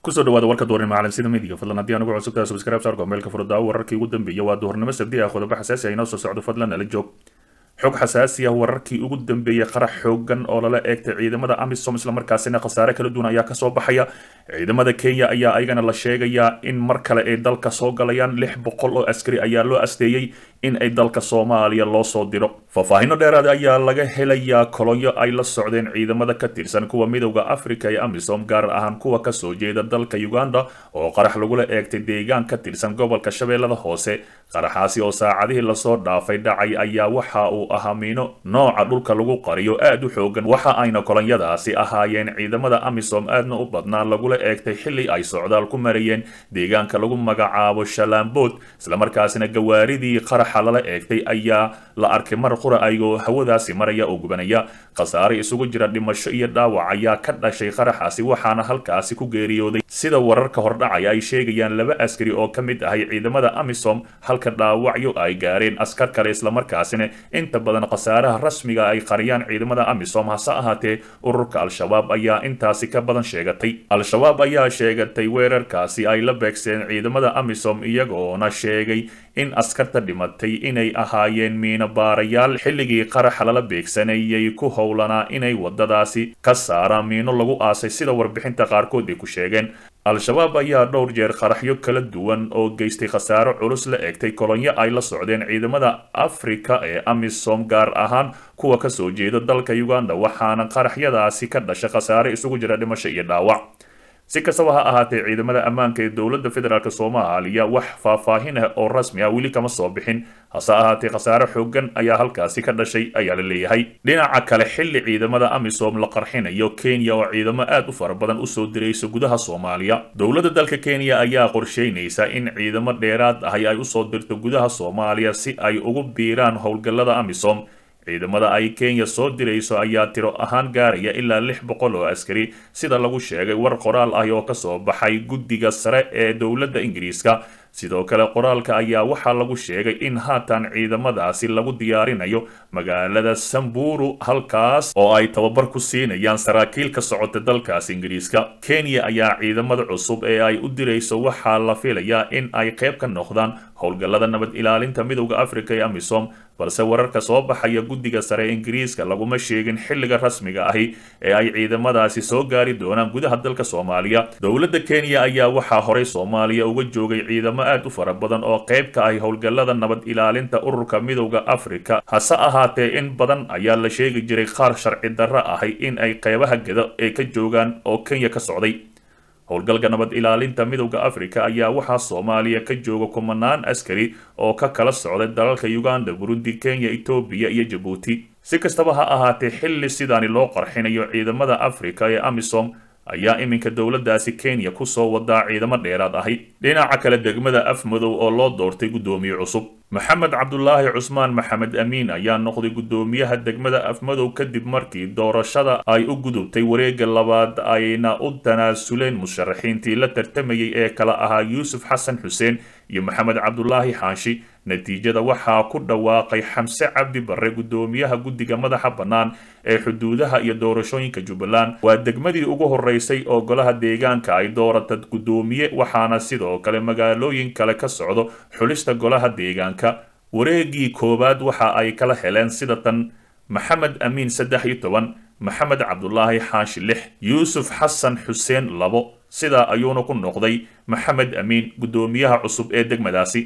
kusoo dhawaada warka duhurnimo caalamsida midiga fadlan haddii anugu cusubtaa subscribe saarko meelka furdaa wararkii ugu dambeeya waa duhurnimo sabdi ah qodobo xasaasi ah inoo soo socdo fadlan nala joog xog xasaasi ah wararkii ugu dambeeyey qarax xoogan oo lala eegtay ciidamada amisom islamarkaasina khasaare kala duwan ayaa kasoo baxaya ciidamada kenya ayaa ayagana la sheegayaa in mar kale ay dalka soo galayaan lix boqol oo askari ayaa loo asteeyey in ay dalka soomaaliya loo soo diro faahfaahino dheeraad ayaa laga helayaa kolonyo ay la socdeen ciidamada ka tirsan kuwa midowda africa ee amisom gaar ahaan kuwa kasoo jeeda dalka uganda oo qarax lagula eegtay deegaan ka tirsan gobolka shabeellada hoose qaraxaasi oo saacadihii lasoo dhaafay dhacay ayaa waxa uu ahaa miino nooca dhulka lagu qariyo aad u xoogan waxa ayna kolonyadaasi ahaayeen ciidamada amisom aadna u badnaa lagula eegtay xili ay socdaal ku marayeen deegaanka lagu magacaabo shalaambood islamarkaasina gawaaridii qaraxa lala eegtay ayaa la arkay mar qura ayagoo hawadaasi maraya oo gubanaya khasaare isugu jira dhimasho iyo dhaawac ayaa ka dhashay qaraxaasi waxaana halkaasi ku geeriyooday sida wararka hordhacaya ay sheegayaan laba askari oo ka mid ahay ciidamada amisom halka dhaawacyo ay gaareen askar kale islamarkaasina inta badan khasaaraha rasmiga ay qariyaan ciidamada amisom hase ahaatee ururka al-shabaab ayaa intaasi ka badan sheegatay al-shabaab ayaa sheegatay weerarkaasi ay la beegseen ciidamada amisom iyagoona sheegay in askarta dhimatay inay ahaayeen miino baarayaal xilligii qaraxa lala beegsanayay ku howlanaa inay wadadaasi ka saaraan miino lagu aasay sida warbixinta qaarkood ay ku sheegeen al-shabaab ayaa dhowr jeer qaraxyo kala duwan oo geystay khasaaro culus la eegtay kolonyo ay la socdeen ciidamada afrika ee amisom gaar ahaan kuwa kasoo jeeda dalka uganda waxaana qaraxyadaasi ka dhasha khasaare isugu jira dhimasho iyo dhaawac si kastaba ha ahaatee ciidamada ammaanka ee dowladda federaalk soomaaliya wax faahfaahin ah oo rasmi ah weli kama soo bixin hase ahaatee khasaare xoogan ayaa halkaasi ka dhashay ayaa la leeyahay dhinaca kale xilli ciidamada amisom la qarxinayo kenya oo ciidamo aad u fara badan usoo diraysa gudaha soomaaliya dowladda dalka kenya ayaa qorsheynaysa in ciidamo dheeraad ahi ay usoo dirto gudaha soomaaliya si ay ugu biiraan howlgallada amisom ciidamada ay kenya soo dirayso ayaa tiro ahaan gaaraya ilaa lix boqol oo askari sida lagu sheegay war qoraal ah oo kasoo baxay guddiga sare ee dowladda ingiriiska sidoo kale qoraalka ayaa waxaa lagu sheegay in haatan ciidamadaasi lagu diyaarinayo magaalada samburu halkaas oo ay tababar ku siinayaan saraakiil ka socota dalkaas ingiriiska kenya ayaa ciidamada cusub ee ay u dirayso waxaa la filayaa in ay qayb ka noqdaan howlgallada nabad ilaalinta midowda africa ee amisom balse wararka soo baxaya guddiga sare ee ingiriiska laguma sheegin xilliga rasmiga ahi ee ay ciidamadaasi soo gaari doonaan gudaha dalka soomaaliya dowladda kenya ayaa waxaa horay soomaaliya uga joogay ciidamo aad u fara badan oo qayb ka ahi howlgallada nabad ilaalinta ururka midowda africa hase ahaatee in badan ayaa la sheegi jiray qaar sharci darro ahay in ay qaybaha geda ee ka joogaan oo kenya ka socday howlgalka nabad ilaalinta midowda africa ayaa waxaa soomaaliya ka jooga kumanaan askari oo ka kala socday dalalka uganda burundi kenya etoobiya iyo jabuuti si kastaba ha ahaatee xilli sidaani loo qarxinayo ciidamada africa ee amisom ayaa iminka dowladdaasi kenya kusoo wadaa ciidamo dheeraad ahi dhinaca kale degmada afmadow oo loo doortay guddoomiye cusub maxamed cabdulaahi cusmaan maxamed amiin ayaa noqday guddoomiyaha degmada afmadow kadib markii doorashada ay u gudubtay wareegga labaad ayna u tanaasuleen musharaxiintii la tartamayay ee kala ahaa yuusuf xasan xuseen iyo maxamed cabdulaahi xaanshi natiijada waxaa ku dhawaaqay xamse cabdi barre guddoomiyaha guddiga madaxa bannaan ee xuduudaha iyo doorashooyinka jubbaland waa degmadii ugu horeysay oo golaha deegaanka ay doorata guddoomiye waxaana sidoo kale magaalooyin kale ka socdo xulista golaha deegaanka wareegii koowaad waxa ay kala heleen sida tan maxamed amiin saddex iyo toban maxamed cabdulaahi xaashi lix yuusuf xasan xuseen labo sidaa ayuuna ku noqday maxamed amiin guddoomiyaha cusub ee degmadaasi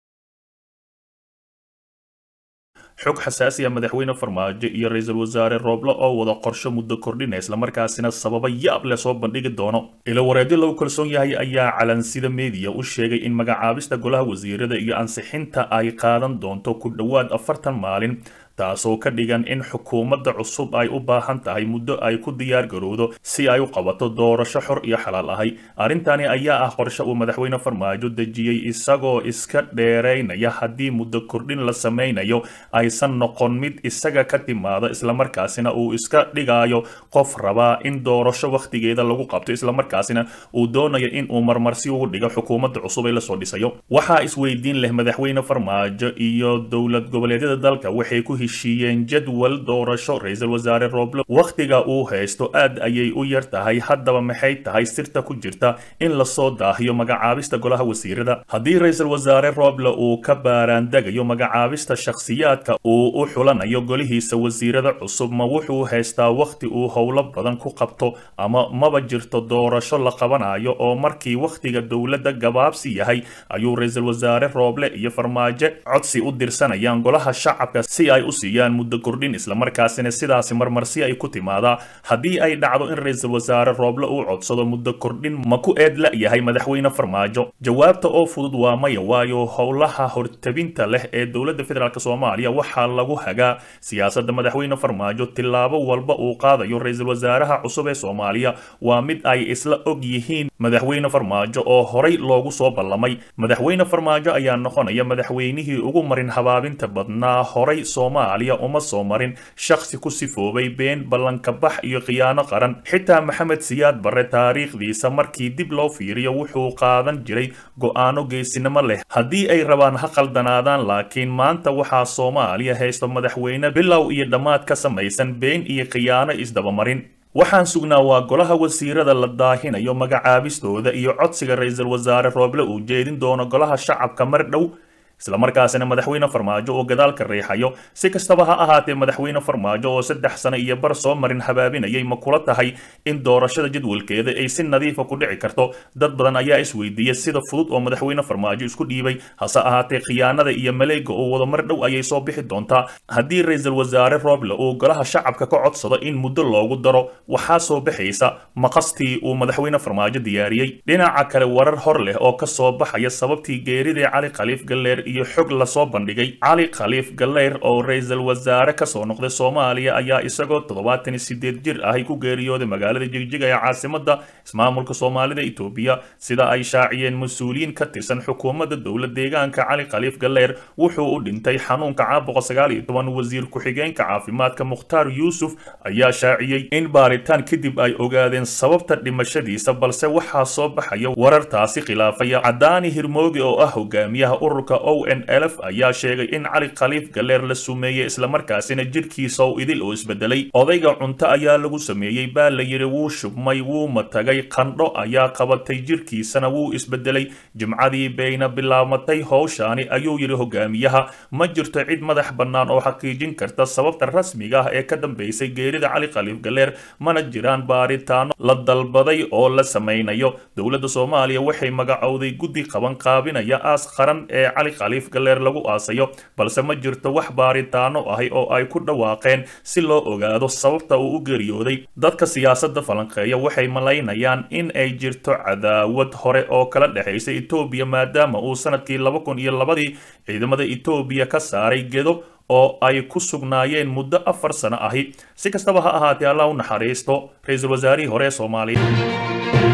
xog xasaasi ah madaxweyne farmaajo iyo ra-iisul wasaare rooble oo wada qorsho muddo kordhina islamarkaasina sababa yaab leh soo bandhigi doono ilo wareedyo lagu kalsoon yahay ayaa calansida meediya u sheegay in magacaabista golaha wasiirada iyo ansixinta ay qaadan doonto ku dhowaad afartan maalin taasoo ka dhigan in xukuumadda cusub ay u baahan tahay muddo ay ku diyaar garowdo si ay u qabato doorasho xor iyo xalaal ahay arrintani ayaa ah qorshe uu madaxweyne farmaajo dejiyey isagoo iska dheeraynaya haddii muddo kordhin la samaynayo aysan noqon mid isaga ka timaada islamarkaasina uu iska dhigayo qof rabaa in doorasho wakhtigeeda lagu qabto islamarkaasina uu doonayo in uu marmarsi ugu dhigo xukuumadda cusub ee lasoo dhisayo waxaa isweydiin leh madaxweyne farmaajo iyo dowlad goboleedyada dalka waxay ku heshiiyeen jadwal doorasho ra-iisul wasaare rooble wakhtiga uu haysto aad ayay u yar tahay haddaba maxay tahay sirta ku jirta in lasoo daahiyo magacaabista golaha wasiirada haddii ra-iisul wasaare rooble uu ka baaraandegayo magacaabista shakhsiyaadka uu u xulanayo golihiisa wasiirada cusub ma wuxuu haystaa wakhti uu howlo badan ku qabto ama maba jirto doorasho la qabanayo oo markii wakhtiga dowladda gabaabsi yahay ayuu ra-iisul wasaare rooble iyo farmaajo codsi u dirsanayaan golaha shacabka si ay u siiyaan muddo kordhin islamarkaasina sidaasi marmarsi ay ku timaadaa haddii ay dhacdo in ra-iisul wasaare rooble uu codsado muddo kordhin ma ku eed la-yahay madaxweyne farmaajo jawaabta oo fudud waa maya waayo howlaha hortabinta leh ee dowladda federaalk soomaaliya waxaa lagu hagaa siyaasadda madaxweyne farmaajo tillaabo walba uu qaadayo ra-iisul wasaaraha cusub ee soomaaliya waa mid ay isla og yihiin madaxweyne farmaajo oo horay loogu soo ballamay madaxweyne farmaajo ayaa noqonaya madaxweynihii ugu marin habaabinta badnaa horay soomaaliya uma soo marin shakhsi ku sifoobay been ballanka bax iyo khiyaano qaran xitaa maxamed siyaad barre taariikhdiisa markii dib loo fiiriyo wuxuu qaadan jiray go-aano geesinimo leh haddii ay rabaan ha qaldanaadaan laakiin maanta waxaa soomaaliya haysto madaxweyne bilow iyo dhammaad ka samaysan been iyo khiyaano isdabamarin waxaan sugnaa waa golaha wasiirada la daahinayo magacaabistooda iyo codsiga ra-iisul wasaare rooble uu jeedin doono golaha shacabka mar dhow islamarkaasina madaxweyne farmaajo oo gadaalka riixayo si kastaba ha ahaatee madaxweyne farmaajo oo saddex sano iyo bar soo marin habaabinayay ma kula tahay in doorashada jadwalkeeda ay si nadiifa ku dhici karto dad badan ayaa isweydiiyey sida fudud oo madaxweyne farmaajo isku dhiibay hase ahaatee khiyaanada iyo maleega oo wada mar dhow ayay soo bixi doontaa haddii ra-iisul wasaare rooble uu golaha shacabka ka codsado in muddo loogu daro waxaa soo baxaysa maqastii uu madaxweyne farmaajo diyaariyey dhinaca kale warar hor leh oo ka soo baxaya sababtii geeridii cali khaliif galleer iyo xog lasoo bandhigay cali khaliif galeyr oo ra-iisul wasaare kasoo noqday soomaaliya ayaa isagoo toddobaatan iyo sideed jir ahay ku geeriyooday magaalada jigjiga ee caasimada ismaamulka soomaalida etoobiya sida ay shaaciyeen mas-uuliyiin ka tirsan xukuumadda dowla deegaanka cali khaliif galeyr wuxuu u dhintay xanuunka caabuqa sagaal iyo toban wasiir ku-xigeenka caafimaadka mukhtaar yuusuf ayaa shaaciyey in baaritaan kadib ay ogaadeen sababta dhimashadiisa balse waxaa soo baxaya warartaasi khilaafaya cadaani hirmoogi oo ah hogaamiyaha ururka o n lf ayaa sheegay in cali khaliif galeer la sumeeyey islamarkaasina jidhkiisa u idil oo isbedelay odayga cunto ayaa lagu sameeyey baa la yidhi wuu shubmay wuu matagay qandho ayaa qabatay jidhkiisana wuu isbedelay jimcadii bayna bilaabmatay howshaani ayuu yidhi hogaamiyaha ma jirto cid madax bannaan oo xaqiijin karta sababta rasmiga ah ee ka dambeysay geerida cali khaliif galeer mana jiraan baaritaano la dalbaday oo la samaynayo dowladda soomaaliya waxay magacowday guddi qaban qaabinaya aas qaran ee cali khaliif galeer lagu aasayo balse ma jirto wax baaritaano ahi oo ay ku dhawaaqeen si loo ogaado sababta uu u geeriyooday dadka siyaasadda falanqeeya waxay malaynayaan in ay jirto cadaawad hore oo kala dhexaysa etoobiya maadaama uu sanadkii laba kun iyo labadii ciidamada etoobiya ka saaray gedo oo ay ku sugnaayeen muddo afar sano ahi si kastaba ha ahaatee allah u naxariisto ra-iisul wasaarihii hore ee soomaaliya